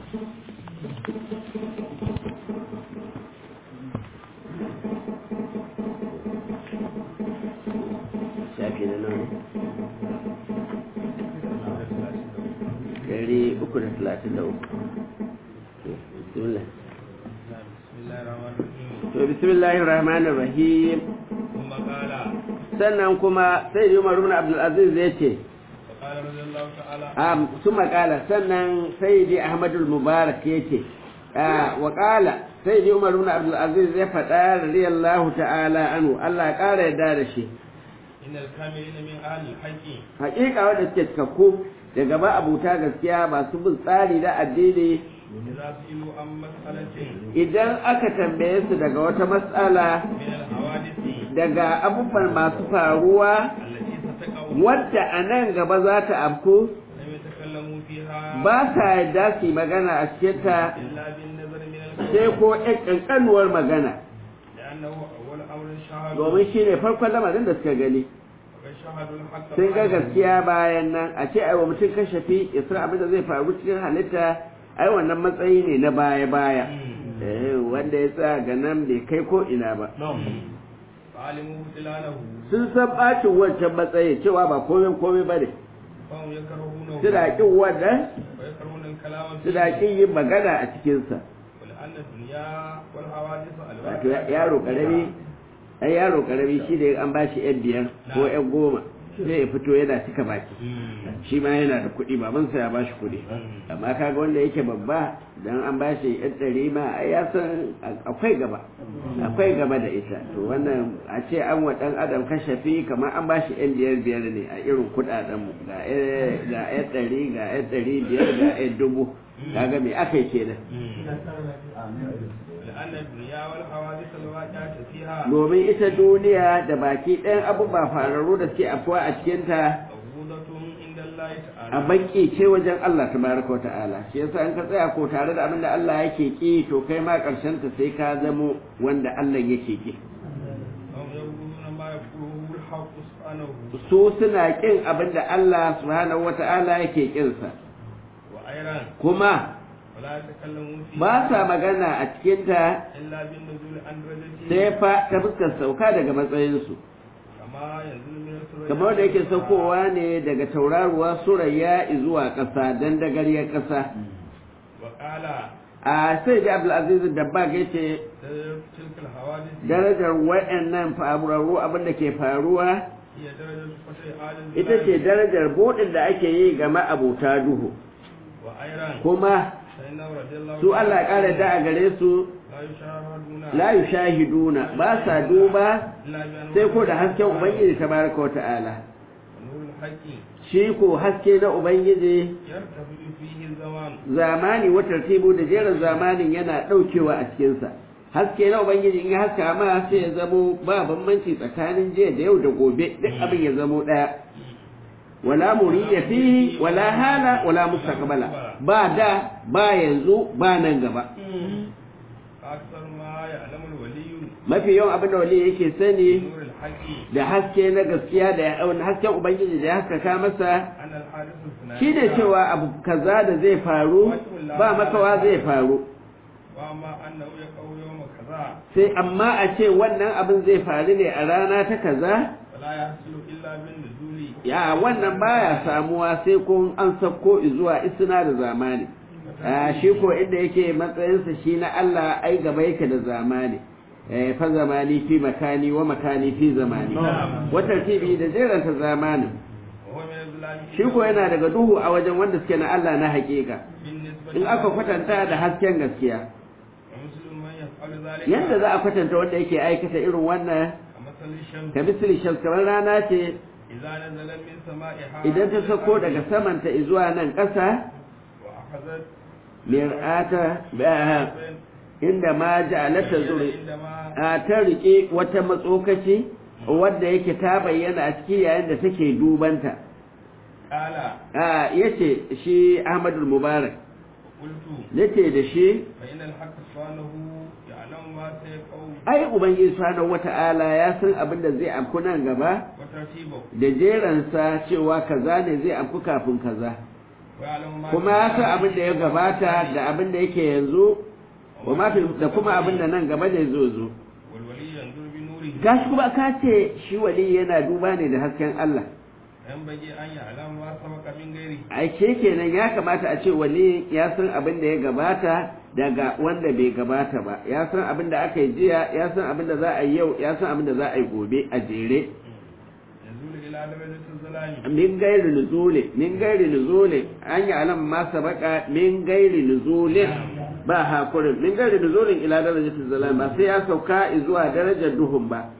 shafi na nan ɗari uku da talatin da uku bismillah to bismillahir rahmanir rahim ثم قال sannan kuma sai Umar ibn Abdul Aziz ya ce وقال رضي الله تعالى um, su makala sannan sai Ahmadul Mubarak ya ce wa kala sai Umar ibn Abdul Aziz ya faɗa radiyallahu ta'ala anhu Allah ya ƙara yarda da shi إن الكاملين من أهل الحق haƙiƙa wanda suke cikakku daga ba abuta gaskiya masu bin tsari da addini إذا سئلوا عن مسألة idan aka tambaye su daga wata matsala من الحوادث daga abubuwan masu faruwa التي ستقع wadda a nan gaba za ta afku لم يتكلموا فيها ba sa yadda su yi magana a cikinta إلا بالنظر من sai الكلام ko ƴan ƙanƙanuwar magana لأنه أول أمر شهد domin shi ne farkon lamarin da suka gani وقد شهدوا الحق sun ga بعد gaskiya bayan nan a ce aiwa mutum kashafi ya san abin da zai faru cikin halitta ai wannan matsayi ne na baya-baya مم. Eh, wanda ya tsaya ga nan bai kai ko ina ba فعلموا بطلانه sun san bacin wancan matsayi cewa ba komai komai ba ne فهم يكرهونه suna ƙin wannan ويكرهون الكلام suna فيه ƙin yin magana a cikinsa ولأن الدنيا والحوادث wato yaro ƙarami ai yaro ƙarami shi da an ba shi yan biyar ko yan goma sai ya fito yana cika baki shi ma yana da kuɗi babansa ya ba shi kuɗi amma kaga wanda yake babba dan an ba shi yan ɗari ma ai ya san akwai gaba akwai gaba da ita to wannan a ce an wa ɗan adam kashafi kamar an ba shi yan biyar biyar ne a irin kuɗaɗen mu ga yan- ga yan ɗari ga yan ɗari biyar ga yan dubu kaga me aka yi kenan لأن الدنيا والحوادث الواقعة فيها domin ita duniya da baki ɗayan abubuwa fararru da suke afuwa a cikinta موجودة عند الله a تعالى baki ce wajen Allah tabaraka wa ta'ala shi yasa in ka tsaya ko tare da abin da Allah yake ki to kai ma karshen ta sai ka zamo wanda Allah yake ki هم يقولون ما يقوله الحق سبحانه su suna kin abin da Allah subhanahu wa ta'ala yake kinsa وأيضا kuma ولا يتكلمون فيها ba sa magana a cikinta إلا بالنزول عن درجته sai fa ta fuskar sauka daga matsayinsu كما ينزل من السورة kamar da yake saukowa ne daga tauraruwa surayya zuwa ƙasa don dagariyar ƙasa وقال a sai da abdulaziz dabbag ya ce تلك الحوادث darajar waɗannan faruwa abin da ke faruwa هي درجة فتح آل ita ce darajar buɗin da ake yi ga ma'abuta duhu وأيضا kuma فإنه رضي الله su Allah ƙara da a gare su لا يشاهدون la yushahiduna ba sa duba إلا بأنه sai ko da hasken ubangiji tabaraka wa ta'ala ونور الحق shi ko haske na ubangiji يرتفع فيه الزمان zamani wa tartibu da jerin zamanin yana ɗaukewa a cikinsa haske na ubangiji in ya haska ma sai ya zamo ba bambanci tsakanin jiya da yau da gobe duk abin ya zamo ɗaya wala muriya fihi wala hala wala mustaqbala ba da ba yanzu ba nan gaba أكثر ما يعلم الولي mafi yawan abin da wali yake sani نور الحق da haske na gaskiya da wani hasken ubangiji da ya haskaka masa أن الحادث الثنائي shi ne cewa abu kaza da zai faru ba makawa zai faru وأما أنه يقع يوم كذا sai amma a ce wannan abin zai faru ne a rana ta kaza فلا يحصل إلا بالنزول ya wannan baya samuwa sai kun an sauko zuwa isna da zamani a shi ko inda yake matsayinsa shi na Allah ai gaba yake da zamani eh, fa zamani fi makani wa makani fi zamani wata tibi da jeranta zamanin وهو من الظلام shi ko yana daga duhu a wajen wanda suke na Allah na hakika بالنسبة in aka kwatanta da hasken gaskiya ومثل من يفعل ذلك yadda za a kwatanta wanda yake aikata irin wannan كمثل الشمس ka misali shams kamar rana ce إذا نزل من سمائها idan ta sako daga samanta zuwa nan ƙasa وأخذت mir'ata ba inda ma ja'alata zuri عندما a ta rike wata matsokaci wadda yake ta bayyana a ciki yayin da take dubanta قال a yace shi Ahmadul Mubarak قلت yace da shi فإن الحق سبحانه يعلم ما سيقوم ai ubangiji subhanahu wata'ala ya san abin da zai afku nan gaba وترتيبه da jeransa cewa kaza ne zai afku kafin kaza ويعلم ما kuma ya san abin da ya gabata da abin da yake yanzu wa ma fil- da kuma abin da nan gaba da zo zo والولي ينظر بنوره gashi kuma ka ce shi wali yana duba ne da hasken Allah ينبغي أن يعلم ما سبق من غيره aike kenan ya kamata a ce wali ya san abin da ya gabata daga wanda bai gabata ba ya san abin da aka yi jiya ya san abin da za a yi yau ya san abin da za a yi gobe a jere يزول إلى درجة الظلام min gairi nuzule min gairi nuzule an yi alam ma sabaka min gairi nuzule ba hakurin min gairi nuzulin ila darajatul zalam ba sai ya sauka zuwa darajar duhun ba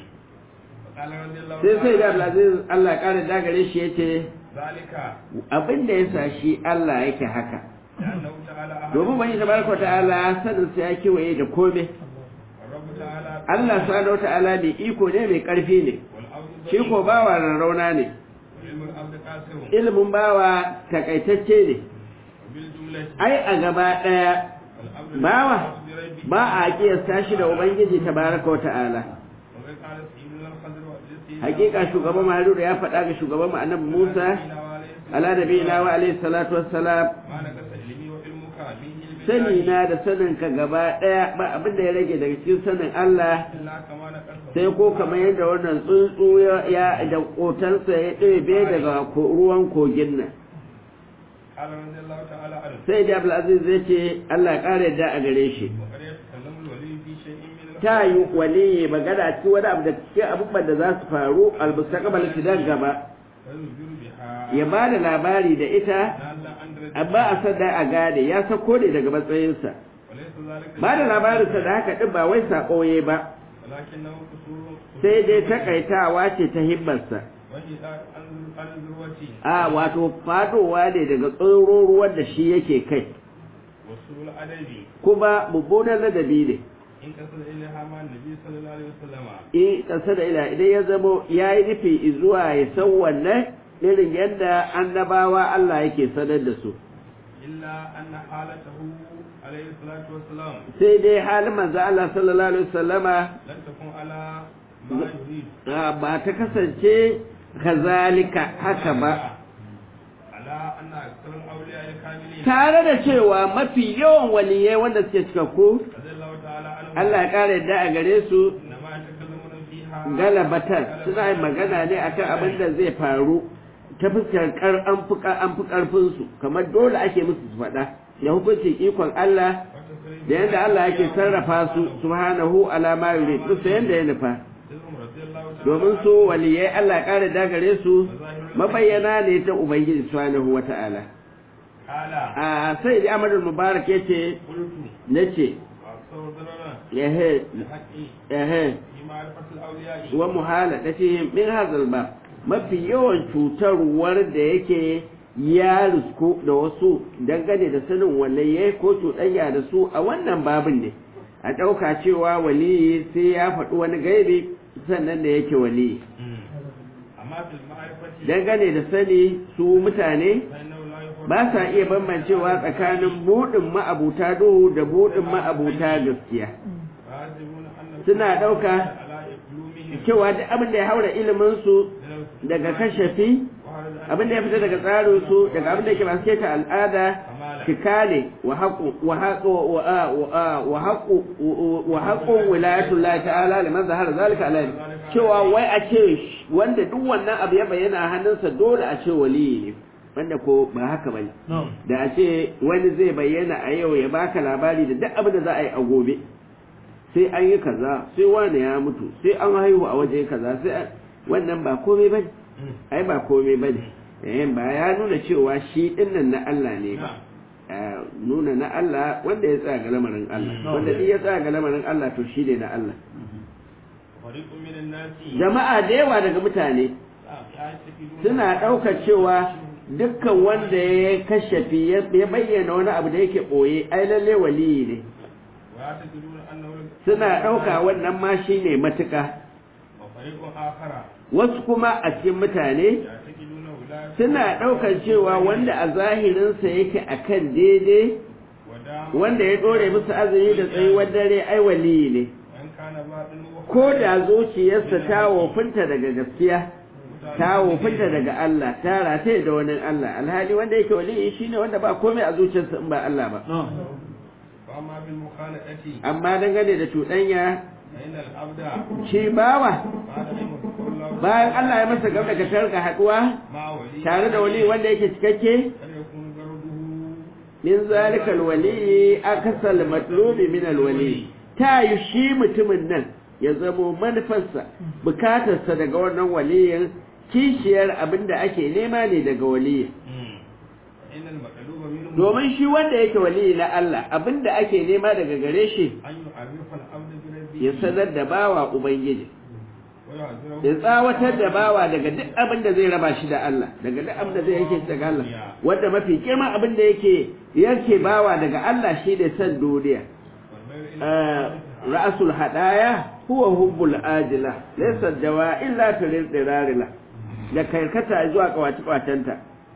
وقال رضي الله sai sai da تعالى Abdulaziz Allah ya kare dagare shi yace ذلك abin da yasa shi Allah yake haka لأنه تعالى أحد domin bani tabaraka ta'ala sanin sa ya kewaye da komai والرب تعالى Allah subhanahu ta'ala mai iko ne mai karfi ne والعبد shi ko bawa rarrauna ne وعلم العبد قاسر ilimin bawa takaitacce ne وبالجملة ai a gaba daya العبد bawa يختص بربه ba a kiyasta shi da ubangiji tabaraka ta'ala وقد قال سيدنا الخضر والجسيد hakika shugaban Haruna ya faɗa ga shugaban mu annabi Musa ala nabiyina wa alayhi salatu wassalam ما نقص علمي وعلمك من علم sani الله na da sanin ka gaba daya ba abin da ya rage daga cikin sanin Allah إلا كما نقص sai ko kamar yadda wannan tsuntsu ya ya da kotansa ya ɗebe daga ko- ruwan kogin nan قال رضي الله تعالى عنه sai da Abdulaziz zai ce Allah ya ƙara yadda a gare shi وقد يتكلم الولي في شيء من ta yi waliyi magana cikin wani abu da cikin abubuwan da za su faru albustaqbal sidan gaba فيخبر بها ya ba da labari da ita نازلا عن درجة amma a sanda a gane ya sako ne daga matsayinsa وليس ذلك ba da labarinsa da haka ɗin ba wai saƙoye ba ولكنه قصور sai dai takaitawa ce ta himmarsa وهي عن عن ذروتي a wato fadowa ne daga tsoron ruwan da shi yake kai وسوء الأدب kuma mummunan ladabi ne إن كسر إليها مع النبي صلى الله عليه وسلم in ƙasa da ila idan ya zamo ya yi nufi zuwa ya san wannan irin yadda annabawa Allah yake sanar da su إلا أن حالته عليه الصلاة والسلام sai dai halin manzo Allah sallallahu alaihi wasallama لم تكن على ما يريد ah, ba ta kasance kazalika haka ba على أن أكثر الأولياء الكاملين tare da cewa mafi yawan waliyai wanda suke cikakku رضي الله تعالى عنهم Allah ya kare yadda a gare su إنما يتكلمون فيها galabatar suna yin magana ne akan abin da zai faru ta fuskar kar an fi an fi karfin su kamar dole ake musu su faɗa da hukuncin ikon Allah da yadda Allah yake sarrafa su subhanahu ala ma yurid duk sai yanda ya nufa وتسلم رضي الله تعالى domin su waliyai Allah ya kare da gare su mabayyana ne ta ubangiji subhanahu wata'ala قال a sai da Ahmad Mubarak yace قلت nace وأكثر ضررا ehe بحقي ehe في معرفة الأولياء wa muhaladatihim min hadhal bab mafi yawan cutarwar da yake ya risku da wasu dangane da sanin waliyai ko cuɗanya da su a wannan babin ne a ɗauka cewa waliyi sai ya faɗi wani gaibi sannan da yake waliyi أما في المعرفة dangane da sani su mutane فإنه لا يفرق ba sa iya bambancewa tsakanin buɗin ma'abuta duhu da buɗin ma'abuta gaskiya فيحسبون أن suna ɗauka على علومهم cewa duk abin da ya haura iliminsu من daga kashafi وهذا abin da ya fita daga tsarinsu daga abin da yake masu keta al'ada cika ne wa haƙu wa haƙu wa haƙu wa haƙu wilayatullah ta'ala liman zahara zalika alayhi cewa wai a ce wanda duk wannan abu ya bayyana a hannunsa dole a ce waliyi ne wanda ko ba haka bane da a ce wani zai bayyana a yau ya baka labari da duk abin da za a yi a gobe sai an yi kaza sai wani ya mutu sai an haihu a waje kaza sai an- wannan ba komai bane ai ba komai bane eh ba ya nuna cewa shi dinnan na Allah ne ba Eh, nuna na Allah wanda ya tsaya ga lamarin Allah wanda duk ya tsaya ga lamarin Allah to shi ne na Allah فريق من الناس jama'a da yawa daga mutane يعتقدون suna ɗaukar cewa dukkan wanda ya kashafi ya ya bayyana wani abu da yake ɓoye ai lalle waliyi ne ويعتقدون أنه suna ɗauka wannan ma shi ne matuƙa وفريق آخر wasu kuma a cikin mutane يعتقدون ولاية suna ɗaukar cewa wanda a zahirinsa yake akan daidai ودام wanda ya ɗore musu azumi da tsayuwar dare ai waliyi ne وإن كان باطنه ko da zuciyarsa ta wofinta daga gaskiya ta wofinta daga Allah ta rataye da wani Allah alhali wanda yake waliyi shine wanda ba komai a zuciyarsa in ba Allah ba فأما بالمخالطة amma dangane da cuɗanya فإن العبد shi bawa بعد أن يذكر الله bayan Allah ya masa gaba da tarka haɗuwa مع ولي tare da wali wanda yake cikakke قد يكون غرضه min zalika alwali akasal matlubi min alwali ta yi shi mutumin nan ya zamo manufarsa bukatarsa daga wannan waliyin kishiyar abinda ake nema ne daga waliyin فإن المطلوب منه domin shi wanda yake waliyi na Allah abinda ake nema daga gare shi أن يعرف العبد بربه ya sanar da bawa ubangiji ويعذره ya tsawatar da bawa daga duk abin da zai raba shi da Allah daga duk abin da zai yake daga Allah wanda mafi girma abin da yake yake bawa daga Allah shi da san duniya والميل إلى آه، ra'sul hadaya huwa hubbul ajila laysa dawa illa tulil dirarila da karkata zuwa kawaci kwatanta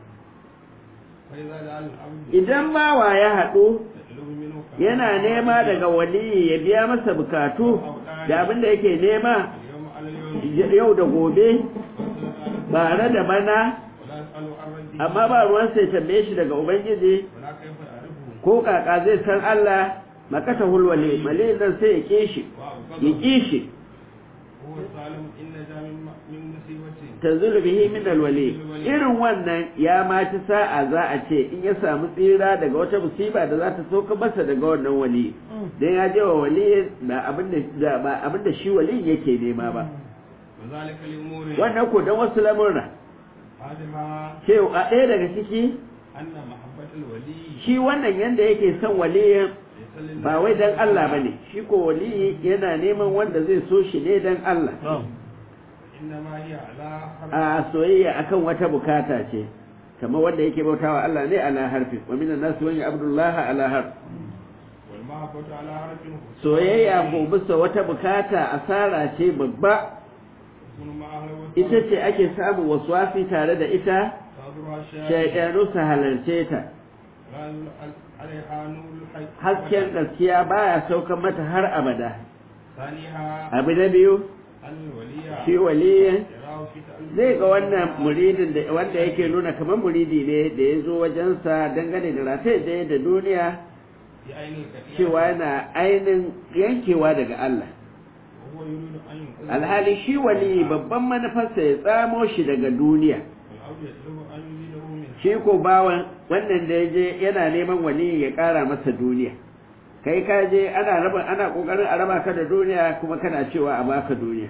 فإذا جعل العبد idan bawa ya haɗu يطلب منه yana nema daga waliyi ya biya masa bukatu da abin da yake nema اليوم على اليوم yau da gobe ولا bare da bana يسأل عن ربه amma ba ruwan sai tambaye shi daga ubangiji ولا كيف يعرفه ko kaka zai san Allah makata hulwale male nan sai ya kishi ya وأبغضه kishi هو الظالم إن جاء من من مصيبة tanzulu bihi min alwali irin wannan ya ma ci sa'a za a ce in ya samu tsira daga wata musiba da za ta soka masa daga wannan wali dan ya je wa wali ba abinda da ba abinda shi wali yake nema ba وذلك لأمور wannan ko dan wasu lamurra هذها cewa a ɗaya daga ciki أن محبة الولي shi wannan yanda yake son waliyin ليس لله ba wai dan Allah bane shi ko wali yana neman wanda zai so shi ne dan Allah إنما هي على حرف a soyayya akan wata bukata ce kamar wanda yake bautawa Allah ne ala harfi wa minan nas wa abdullahi ala harf والمحبة على حرف soyayya ko bisa wata bukata asara ce babba تكون مع أهل ita ce ake samun waswafi tare da ita تحضرها الشيء shaidanu su halarce ta لا يلعن عليها نور الحق hasken gaskiya baya saukan mata har abada ثانيها abu na biyu أن الولي shi waliyin يراه في تألف zai ga wannan muridin da wanda yake nuna kamar muridi ne da ya zo wajensa dangane da rataye da da duniya بعين الكثير cewa yana ainin yankewa daga Allah وهو يريد أن ينقذ alhali shi wali babban manufarsa ya tsamo shi daga duniya والعبد يطلب أن يزيده منها shi ko bawan wannan da ya je yana neman wali ya ƙara masa duniya kai ka je ana raba ana kokarin a raba ka da duniya kuma kana cewa a baka duniya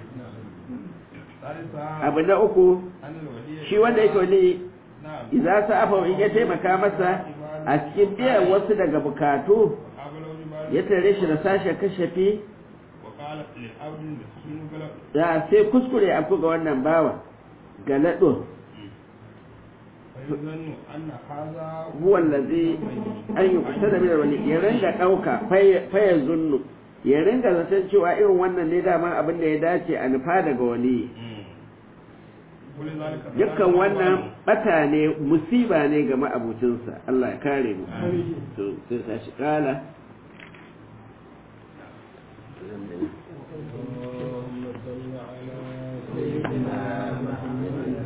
ثالثها abu na uku أن الولي shi wanda yake wali نعم idza sa'afa in ya taimaka masa a cikin biyan wasu daga bukatu وقابله ببعض ya tare shi da sashen kashafi وقال للعبد المسكين بلغ da sai kuskure a ga wannan bawa galado فيظن أن هذا huwa allazi an yi kusa da minar wali ya ringa ɗauka fayar zunnu ya ringa zaton cewa irin wannan ne dama abin da ya dace a nufa daga wali ولذلك dukkan wannan bata ne musiba ne ga ma'abucinsa Allah ya kare mu to sai ta shi kala اللهم صل على سيدنا محمد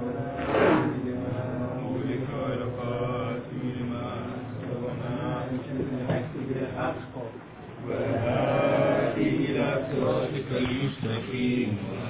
مولك والخاتم لما سبقنا بالحق بالحق والهادي إلى صراطك المستقيم